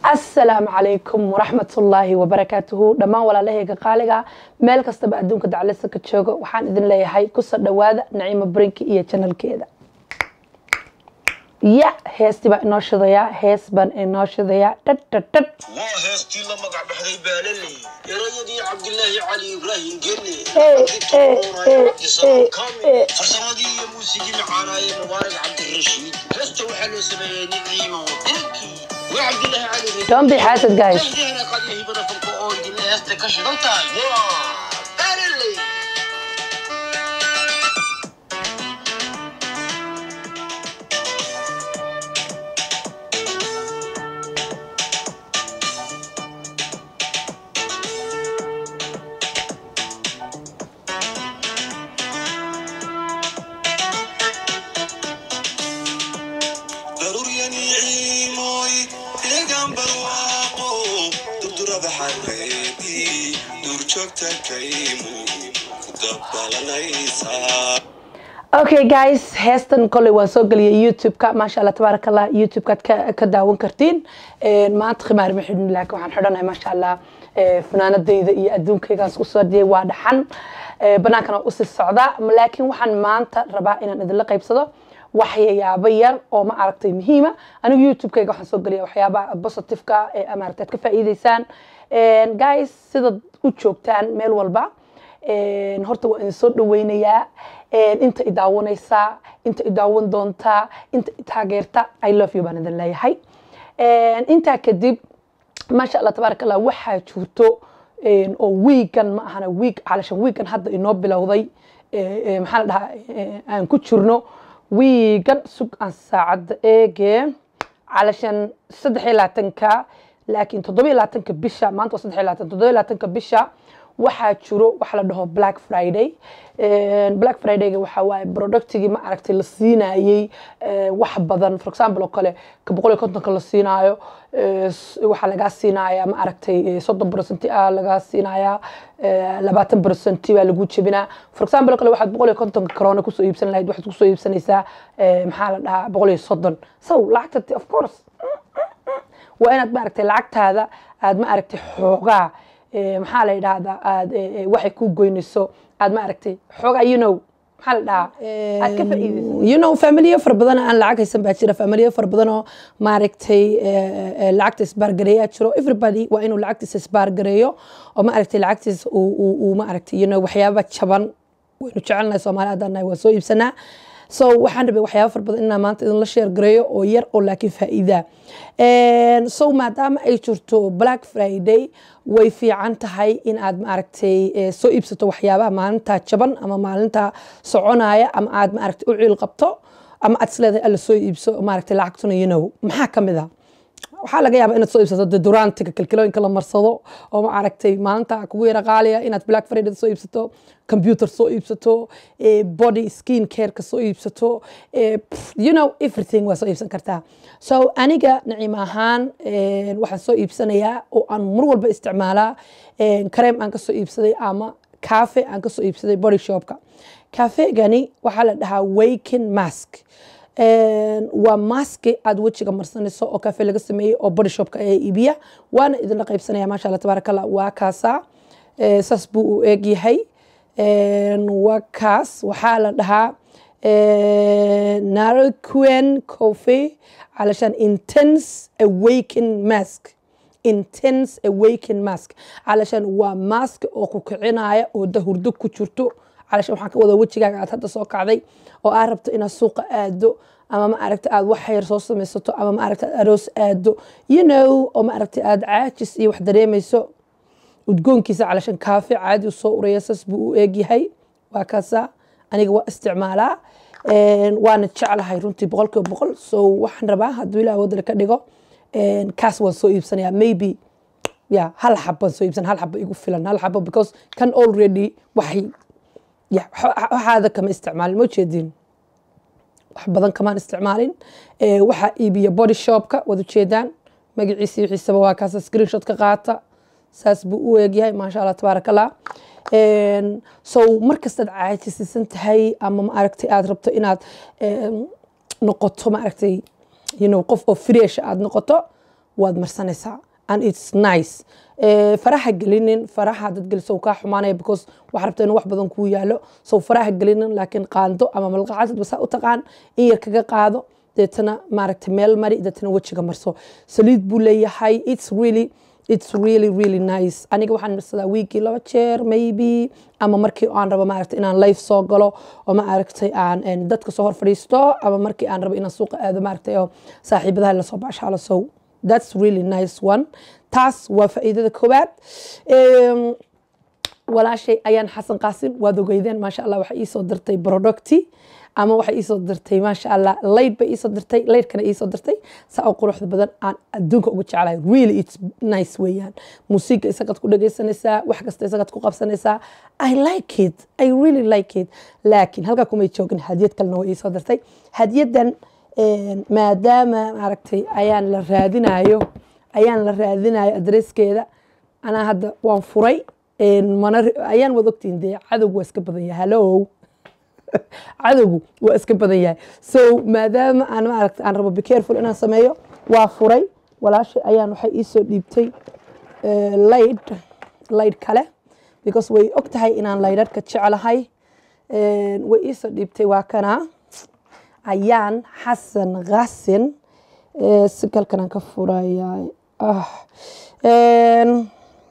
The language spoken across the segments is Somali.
asalaamu calaykum waraxmatullaahi wabarakaatuhu dhammaan walaalahayga qaaliga meel kastaba adduunka daclisa ka joogo waxaan idin leeyahay kusoo dhowaada naciimo brinki iyo janalkeeda ya heestii baa inoo shidayaa hees baan inoo shidayaa dhadhadhad waa heestii la magac baxday baalale erayadii cabdilaahi cali ibraahim gelle farsamadii iyo muusigii macaanaaye mubaarak cabdirashiid heesta waxaa loo sameeyey niciimo dirki waa cabdilaahi cali Don't be hasad, guys. Heesdeena qadiya hibada fanka oo idinle heesta ka shidan tahay waa baalale daruuryani ciimooy deegaan barwaaqo durdurada xareedii duurjoogta kaymu ku dabalanaysaa okay guys heestan koley waan soo geliyay youtube-ka maasha allah tabaaraka allah youtube-kaad ka, ka daawan kartiin Een, maanta khimaar ma xidhin laakiin waxaan xidhanahay maasha allah ee, fanaanadayda iyo adduunkaygaan isku soo diyay waa dhaxan Ee, bannaankana waa usii socdaa laakiin waxaan maanta rabaa inaan idinla qaybsado waxyaabo yar oo ma aragtay muhiima anigu youtube-kayga waxaan soo geliya waxyaabaha positive-ka ee maaragtay aad ka faa'iideysaan Een, guys sidaad u joogtaan meel walba Een, horta waa idin soo dhaweynayaa Een, inta i daawanaysaa inta i daawan doontaa inta i taageerta i love you baan idin leeyahay Een, intaa kadib maasha allah tabaaraka allah waxaa jirto een, oo wiigan ma ahana wiig calashan wiigan hadda inoo bilowday ee, ee, maxaa la dhahaa ee, aan ku jirno wiigan sug aan saacadda eege calashan saddex iyo labaatanka laakiin toddoba iyo labaatanka bisha maanta waa saddex iyo labaatan toddoba iyo labaatanka bisha waxaa jiro waxa la dhaho black friday Een, black fridayga waxaa waaye productigii ma aragtay la siinayey ee, wax badan for example oo kale ka boqol iyo kontonka la siinaayo ee, s- waxaa lagaa siinaya ma aragtay ee, soddon percenti ah lagaa siinaya ee, labaatan percenti baa lagu jebinaa for example oo kale waxaad boqol iyo kontonka corona kusoo iibsan lahayd waxaad kusoo iibsanaysaa ee, maxaa la dhahaa boqol iyo soddon so lacagta of course waa inaad maaragtay lacagtaada aad ma aragtay xoogaa ee, maxaa la yidhaahdaa aad ee, ee, waxay ku goynayso aad ma aragtay xoogaa you know maxaa la dhahaa aad ka faa'iidayso you know familiyo fara badan aan lacag haysan baa jira familiyo fara badan oo maaragtay ee, ee, lacagta isbaargareeyaa jiro everybody waa inuu lacagtiisa isbaargareeyo oo ma aragtay lacagtiisa uu uu- uu ma aragtay you know waxyaaba jaban waynu jecelnahay soomaali haddaan nahay waa soo iibsanaa so waxaan rabay waxyaaba fara badan inaan maanta idinla sheer gareeyo oo yar oo laakiin faa'iida Een, so maadaama ay jirto black friday way fiican tahay in aad maaragtay eh, soo iibsato waxyaabaha maalinta jaban ama maalinta soconaya ama aad maaragtay u ciil qabto ama aad isleedahay alla soo iibso maaragtay lacagtuna you know maxaa ka mid ah waxaa laga yaabaa inaad soo iibsato dedorantiga kilkilooyinka la marsado oo ma aragtay maalinta kugu yara qaaliya inaad black friday soo iibsato computer soo iibsato eh, body skin careka soo iibsato eh, pff, you know everything waa soo iibsan kartaa so aniga naciim ahaan eh, waxaan soo iibsanayaa oo aan mar walba isticmaalaa eh, kareem aan ka soo iibsaday ama cafe aan ka soo iibsaday body shopka cafegani waxaa la dhahaa waken mask Een, waa maski aad wejiga marsanayso oo kafe laga sameeyey oo body shopka ee iibiya waana idinla qaybsanaya maasha allah tabaaraka allah waa kaasaa Ee, saas buu u eg yahay Een, waa kaas waxaa la dhahaa narquen coffee علشان intense awaken mask intense awaken mask علشان waa mask oo ku kicinaya oo da hurdo ku jirto علشان waxaan ka wada wejigaaga aad hadda soo kacday oo aad rabto inaad suuqa aado ama ma aragta aad wax yar soo samaysato ama ma aragta aad aroos aado you know oo ma aragta aad caajis iyo wax dareemayso udgoonkiisa calashan kaafe caadi u soo uraya saas buu u eegyahay waa kaasa aniga waa isticmaalaa Een, waana jeclahay runtii boqolkiiba boqol so waxaan rabaa hadduu ilaah wadale ka dhigo een, kaas waan soo iibsanayaa maybe ya hal xab baan soo iibsan hal xaba igu filan hal xabo because kan already waxay ya wax- waxaada kama isticmaalin ma jeedin wax badan kamaan isticmaalin Ee, waxaa iibiya body shopka waad ujeedaan magaciisa iyo wixiisaba waa kaasa screenshot ka qaata saas buu u eegyahay maasha allah tabaaraka allah Een, so markastaad caajisisan tahay ama ma aragtay aad rabto inaad een, noqoto ma aragtay you know, qof oo fresh aad noqoto waad marsanaysaa and it's nice Eh, faraha gelinin faraha dad geliso uu kaa xumaanaya because waxaa rabta inuu wax badan kuu yaalo so faraha gelinin laakiin qaando ama malqacad basa u taqaan in yar kaga qaado deetana maaragtay meel mari deetana wejiga marso saliid buu leeyahay it's really it's really really nice aniga waxaan marsadaa wiigii laba jeer maybe ama markii aan rabo maaragtay inaan live soo galo oo maaragtay aan en, dadka soo hor fadhiisto ama markii aan rabo inaan suuqa aado maaragtay oo saaxiibadaha lasoo baashaalo so that's really nice one taas waa faa'iidada koowaad Em, walaashay ayaan xasan qaasin waad ogeydeen maasha allah waxay iisoo dirtay producti ama waxay iisoo dirtay maasha allah layd bay iisoo dirtay laydkana iisoo dirtay saa oo quruxda badan aan adduunka ugu jeclahay really it's nice weeyaan muusiga isagaad ku dhegaysanaysaa wax kasta isagaad ku qabsanaysaa i like it i really like it laakiin halkaa kumay joogin hadiyad kalena way iisoo dirtay hadiyadan em, maadaama maaragtay ayaan la raadinayo ayaan la raadinayo adreskeeda anaa hadda waan furay een, mana ri- ayaan wad ogtiin dee cadowgu waa iska badan yahay hallow cadowgu waa iska badan yahay so maadaama aan maaragta aan rabo be careful inaan sameeyo waa furay walaashay ayaan waxay iisoo dhiibtay eh, layd layd kale because way og tahay inaan laydharka jeclahay Een, way iisoo dhiibtay waa kana ayaan xasan qasin Eh, si kalkan aan ka furayaa ah Een,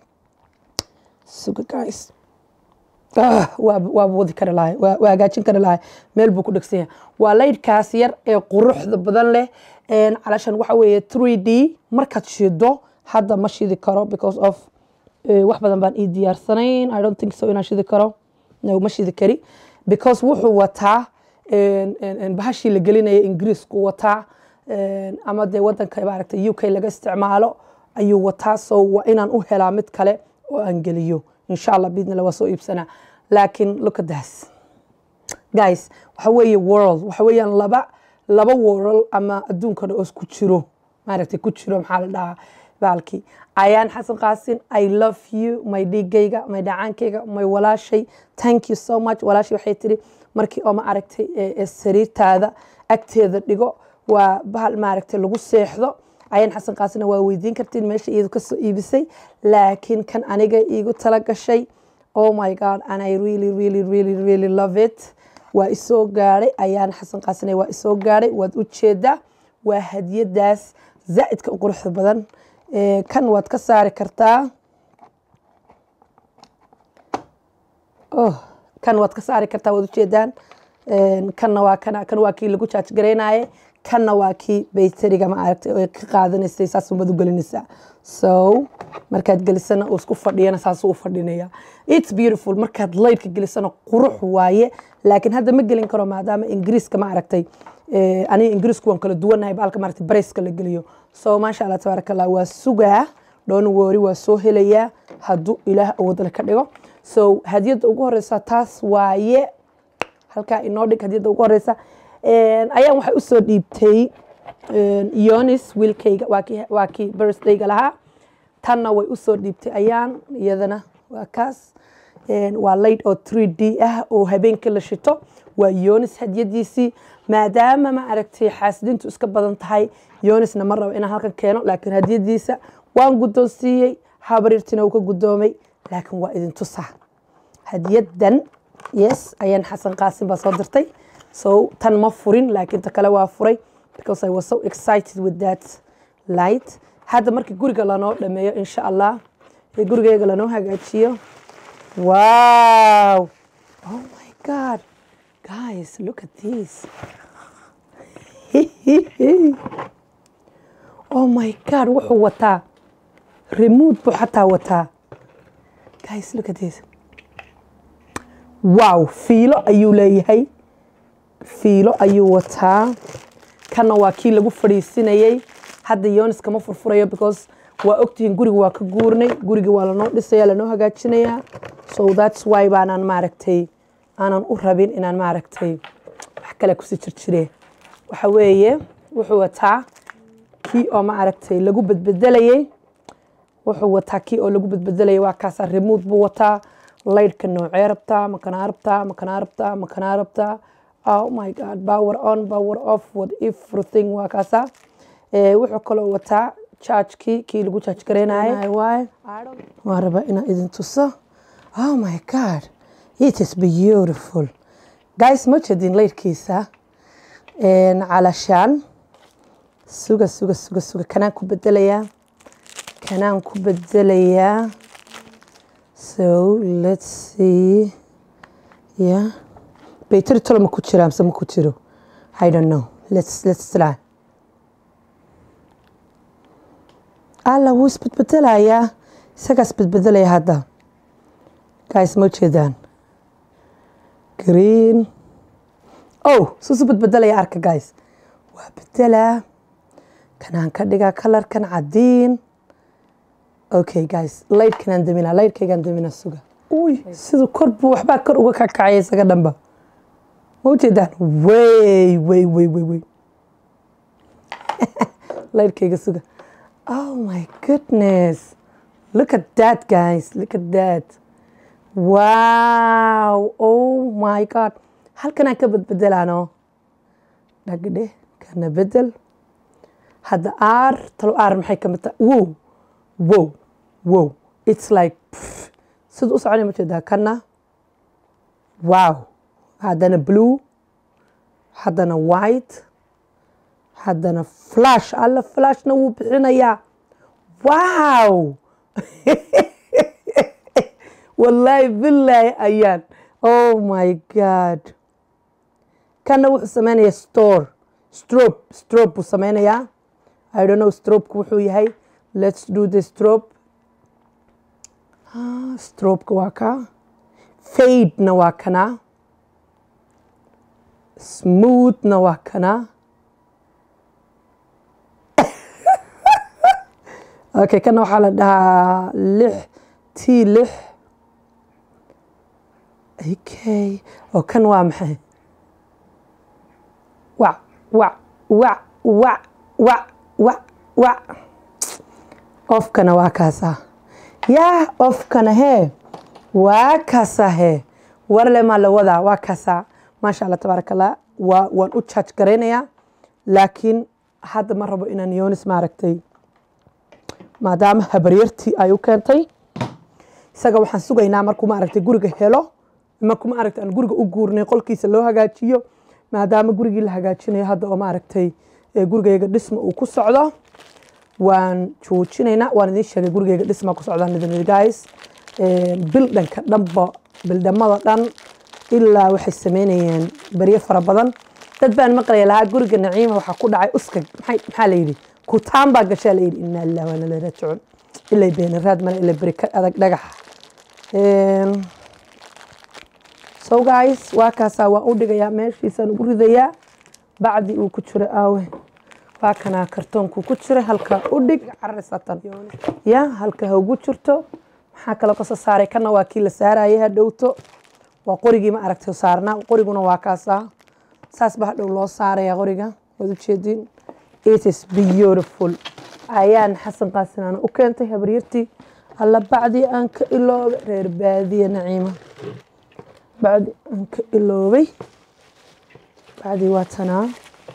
suga guys Ah, waa waa wadi kari lahay waa waa hagaajin kari lahay meel buu ku dhegsan yahay waa laydhkaas yar ee quruxda badan leh Een, calashan waxa weeye 3d markaad shido hadda ma shidi karo because of eh, wax badan baan ii diyaarsanayn i don't think so inaan shidi karo no ma shidi kari because wuxuu wataa een, een, een, bahashii la gelinaya ingiriisku wataa een, ama dee wadanka maaragtay u k laga isticmaalo ayuu wataa so waa inaan u helaa mid kale oo aan geliyo insha allah biidnila waa soo iibsanaa laakiin look at this guys waxa weeye world waxa weeyaan laba laba world ama adduunkan oo isku jiro maaragtay ku jiro maxaa la dhahaa baalkii ayaan xasan qaasin i love you my dhiigayga my dhacaankayga my walaashay thank you so much walaashay waxay tiri markii oo ma aragtay ee- ee sariirtaada agteeda dhigo waa bahal maaragtay lagu seexdo ayaan xasan qaasina waa weydiin kartiin meesha iyadu kasoo iibisay laakiin kan aniga iigu tala gashay oh my god and i really really really really love it waa isoo gaadhay ayaan xasan qaasina waa isoo gaadhay waad u jeedaa waa hadiyadaas zaa'idka u quruxda badan Ee, kan waad ka saari kartaa oh kan waad ka saari kartaa waad ujeedaan Een, kanna waa kana kan waa kii lagu jaaj garaynaye kanna waa kii bayteriga ma aragtay oo ka qaadanaysay saas umad u gelinaysaa so markaad gelisana uu isku fadhiyana saasuu u fadhinaya its beautiful markaad laydka gelisana qurux waaye laakiin hadda ma gelin karo maadaama ingiriiska ma aragtay Eh, aniga ingiriisku waan kala duwanahay baalka maaragtay barayska la geliyo so maasha allah tabaaraka allah waa sugaa dhoon woori waa soo helayaa hadduu ilaah awoodale ka dhigo so hadiyadda ugu horeysa taas waaye halkaa inoo dhig hadiyadda ugu horeysa Een, ayaan waxay usoo dhiibtay een, yonis wiilkayga waa kii waa kii birthdayga lahaa tanna way usoo dhiibtay ayaan iyadana waa kaas Een, waa layd oo 3d ah oo habeenkii la shito waa yonis hadiyadiisii maadaama ma aragtay xaasidintu iska badan tahay yonisna ma rabo inaan halkan keeno laakiin hadiyadiisa waan guddoonsiiyey habarirtina uu ka guddoomay laakiin waa idin tusaa hadiyadan yes ayaan xasan qaasim baa soo dirtay so tan ma furin laakiin ta kale waa furay because i was so excited with that light hadda markii guriga lanoo dhameeyo insha allah ee gurigeyga lanoo hagaajiyo wow oh my god guys look at this oh my god wuxuu wataa remote buu xataa wataa guys look at this wow fiilo ayuu leeyahay fiilo ayuu wataa kana waa kii lagu fadhiisinayay hadda yonis kama furfurayo because waa ogtihiin guriga waa ka guurnay guriga waa lanoo dhisaya lanoo hagaajinayaa so that's why baanaan maaragtay aanan u rabin inaan maaragtay wax kale kusii jirjire waxa weeye wuxuu wataa kii oo maaragtay lagu bedbedelayay wuxuu wataa kii oo lagu bedbedelayay waa kaasaa remote buu wataa laydhka noocee rabtaa makanaa rabtaa makanaa rabtaa makanaa rabtaa oh my god power on power off what everything waa kaasaa Eh, wuxuu kaloo wataa jaajkii kii lagu jaaj gareynayo waaye waan rabaa inaan idin tuso oh my god it is beautiful guys ma jeedin leyrkiisa calashaan suga suga suga suga kanaan ku bedelayaa kanaan ku bedelayaa so let's see yeah baytari tolo ma ku jira mise ma ku jiro i don't know let's let's try alla wuu isbedbedelayaa isagaa isbedbedelaya hadda guys ma jeedaan green oh suusu bedbedelaya arka guys waa bedelaa kanaan ka dhigaa kalarkan cadiin okay guys laydhkanaan daminaa laydhkaygaan daminaa suga uy siduu kor buu waxbaa kor uga kakacaya isaga dhanba ma ujeedaan wey wey wey wey wey laydhkayga suga oh my goodness look at that guys look at that wow oh my god halkanaan ka bedbedelaano dhagdhe kana bedel hadda aar talo aar maxay ka mid tahay wow wow wow it's like sida u soconaya ma jeedaa kana wow haddana blue haddana white haddana flash alla flashna wuu bixinayaa wow wallaahi billaahi ayaan oh my god kana wuxuu sameynayaa store strobe strobe buu sameynayaa i don't know strobeka wuxuu yahay let's do the strobe ah, strobeka waa kaa fadena waa kanaa smoothna waa kanaa okay kana waxaa la dhahaa lix t lix okay oo kan waa maxay wac wac wac wac wac wac wac ofkana waa kaasaa yaa ofkana hee waa kaasaa hee warle maa la wadaa waa kaasaa maasha allah tabaaraka allah waa waan u jaaj garaynayaa laakiin hadda ma rabo inaan yoonis maaragtay maadaama habaryartii ay u keentay isaga waxaan sugaynaa markuu maaragtay guriga helo markuu maaragtay aan guriga u guurnay qolkiisa loo hagaajiyo maadaama gurigii la hagaajinayo hadda oo maaragtay gurigayga dhisma uu ku socdo waan joojinaynaa waan idiin sheegay gurigayga dhisma ku socdaan idin guys bildhanka dhanba bildhamada dhan ilaa waxay sameynayeen baryo fara badan dad baan maqlaya lahaa guriga naciima waxaa ku dhacay uska maxaa la yidhi kutaan baa gashaa la yidhi inaa lilah waana la raajicuun ilay beenaraad male ila beri ka adag dhagaxa so guys waa kaasaa waan u dhigayaa meeshiisaan ugu ridayaa bacdi uu ku jiro aawe waa kanaa kartoonkuu ku jiray halkaa u dhig cararisatan ya halka ha ugu jirto maxaa kaloo kasoo saaray kana waa kii la saarayay ha dhowto waa qorigii ma aragtay saarnaa qoriguna waa kaasaa saas ba hadhow loo saaraya qoriga waad ujeediin it is beautiful ayaan xasan qaasinaana u keentay habaryartii alla bacdii aan ka iloobay reer baadiye naciima bacdi aan ka iloobay bacdii waa tanaa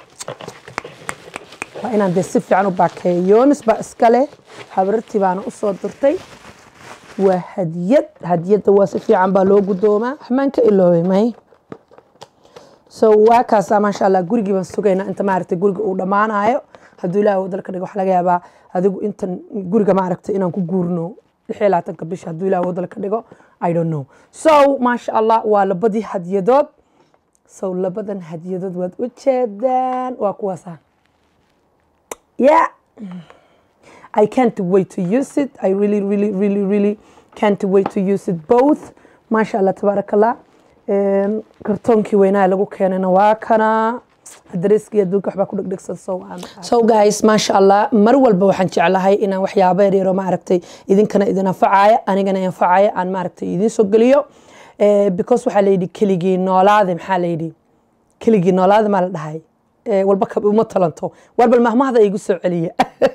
waa inaan dee si fiican u baakeeyo yoonis baa iska leh habaryartii baana u soo dirtay waa hadiyad hadiyadda waa si fiican baa loo guddoomaa waxmaan ka iloobay may so waa kaasaa maasha allah gurigii baan sugaynaa inta maaragtay guriga uu dhammaanayo hadduu ilaahay wadalka dhigo waxaa laga yaabaa adigu intan guriga maaragtay inaan ku guurno lix iyo labaatanka bisha hadduu ilaahay wadalka dhigo i don't know so maasha allah waa labadii hadiyadood so labadan hadiyadood waad u jeedaan waa kuwaasa yeah I can't wait to use it. I really, really, really, really can't wait to use it both. Masha Allah, tabarakallah. kartoonkii weynaha lagu keenayna waa kana adreskii adduunka waxbaa ku dhegdhegsan so so guys maasha allah mar walba waxaan jeclahay inaan waxyaabo yaryaro maaragtay idinkana idin anfacaya anigana anfacaya aan maaragtay idin soo geliyo because waxaa layidhi keligii noolaade maxaa layidhi keligii noolaade maa la dhahay walba uma talanto warbal mahmahda igu soo celiya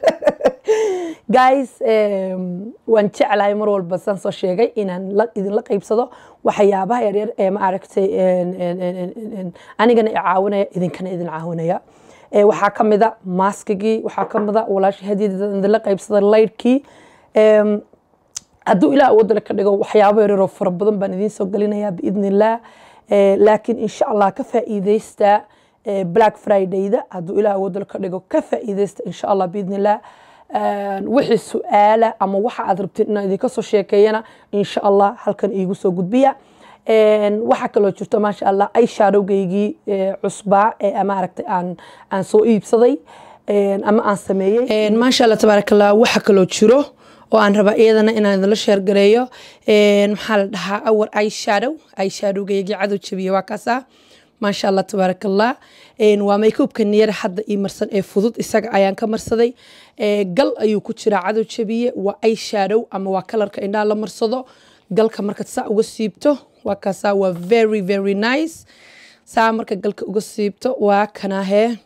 guys waan jeclahay mar walba saan soo sheegay inaan idinla qaybsado waxyaabaha yaryar ee maaragtay anigana i caawinaya idinkana idin caawinaya Ee, waxaa ka mid a maaskigii waxaa ka mid a walaasha hadiyada idinla qaybsaday laydhkii Em, hadduu ilaah awoodale ka dhigo waxyaabo yaryaroo fara badan baan idiin soo gelinayaa biidni illaah Eh, laakiin insha allah ka faa'iideysta eh, black fridayda hadduu ilaah awoodale ka dhigo ka faa'iideysta insha allah biidni illaah Een, wixii su-aala ama waxa aad rabtiin inaan idinka soo sheekeeyana insha allah halkan iigu soo gudbiya Een, waxaa kaloo jirto maasha allah ay shaadowgaygii eh, cusbaa ee maaragtay aan aan soo iibsaday Een, ama aan sameeyey maasha allah tabaaraka allah waxa kaloo jiro oo aan rabaa iyadana inaan idinla sheergareeyo Een, maxaa la dhahaa awar ay shadow ay shadowgaygii cadow jabiye waa kaasaa maasha allah tabaaraka allah Een, waa makeupka niyara hadda ii marsan ee fudud isaga ayaan ka marsaday Ee, gal ayuu ku jiraa cadow jabiye waa ay shadow ama waa kalarka indhaha la marsado galka markaad saa uga siibto waa kaasaa waa very very nice saa marka galka uga siibto waa kanahee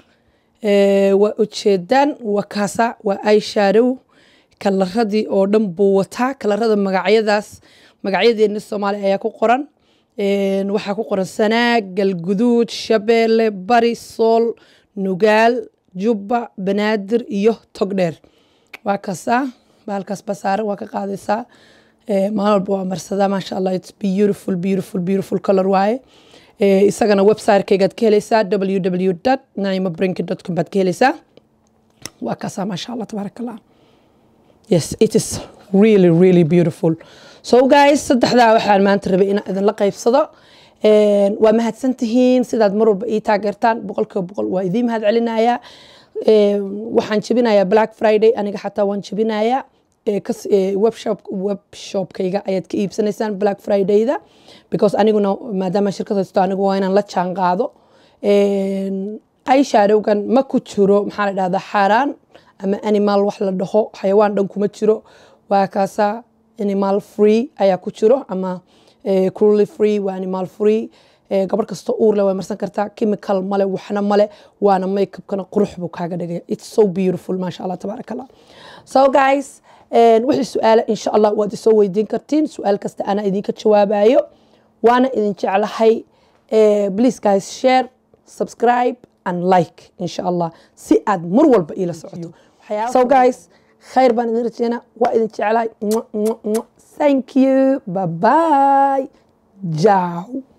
Ee, waa ujeedaan waa kaasa waa eyeshadow kalaradii oo dhan buu wataa kalarada magacyadaas magacyadeena soomaaliya ayaa ku qoran Een, waxaa ku qoran sanaag galguduud shabeelle bari sool nugaal jubba banaadir iyo togdheer waa kasaa bahalkaas basaaran waa ka qaadaysaa Ee, maalin walba waa marsadaa maasha allah its beautiful beautiful beautiful color waaye Ee, isagana website-kaygaad ka helaysaa www naimabrinki com baad ka helaysaa waa kaasaa maasha allah tabaaraka allah yes it is really really beautiful so guys saddexdaa waxaan maanta rabay inaan idinla qaybsado Een, waa mahadsan tihiin sidaad mar walba ii taageertaan boqolkiiba boqol waa idiin mahad celinayaa Een, waxaan jebinayaa black friday aniga xataa waan jebinayaa Ee, kas- ee, webshop webshopkayga ayaad ka iibsanaysaan black fridayda because aniguna maadaama shirkad haysto anigu waa inaan la jaan qaado eyeshadowgan ma ku jiro maxaa la dhahdaa xaaraan ama animal wax la dhaho xayawaan dhan kuma jiro waa kaasaa animal free ayaa ku jiro ama eh, cruelty free waa animal free Eh, gabar kasta uurle way marsan kartaa chemical male waxna male waana makeupkana qurux buu kaaga dhigaya it's so beautiful maasha allah tabaaraka allah so guys een, wixii su-aala insha allah waad isoo weydiin kartiin su-aal kasta anaa idinka jawaabayo waana idin jeclahay Eh, please guys share subscribe and like insha allah si aad mar walba iila socoto so guys khayr baan idin rajeynaa waa idin jeclahay Mwah, mwah, mwah. thank you bye bye ciao